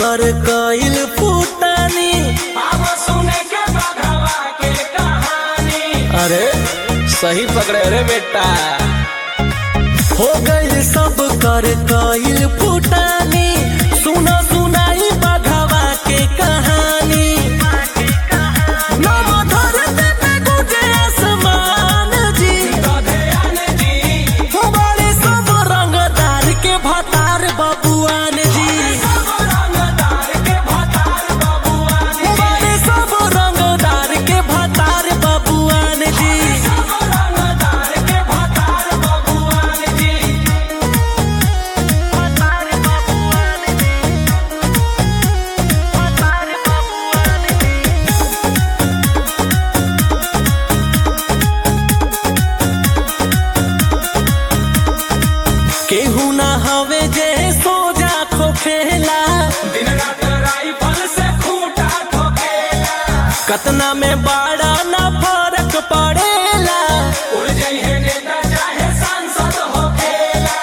कर कइल फूटानी अब सुने के बघवा के कहानी अरे सही पकड़े रे बेटा हो गइल सब कर कइल फूटानी सुना सुनाई बघवा के कहानी नव धरती पे गुजे आसमान जी गधेयन जी हमारे सब रंगदार के भतार बबुआन जी सब रंगदार के भतार बबुआन हमारे सब रंगदार के भतार बबुआन जी सब रंगदार के भतार बबुआन जी केहू ना हवे जे सोजा खोखेला दिन रात राइफल से खूंटा ठोकेला कतना में बड़ा ना फर्क पड़ेला उड़ जाइए नेता चाहे सांसद होखेला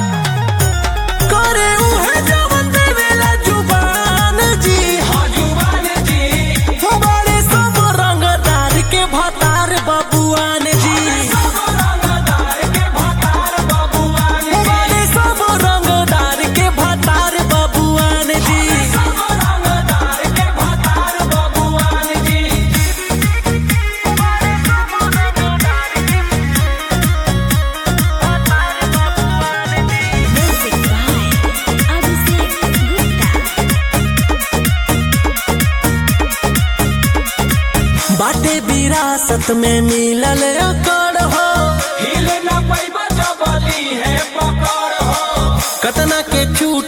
करे उहे जवन देवेला जुबान जी हाँ जुबान जी हमारे सब रंगदार के भतार बबुआन जी सब रंगदार के भतार बबुआन जी हमारे सब रंगदार के भतार बबुआन जी सब रंगदार के भतार बबुआन जी Music by Abhishek Gupta. बाटे विरासत में मिलल अकड़ हो हिले न पैबा जबली है पकड़ हो कतना के छूट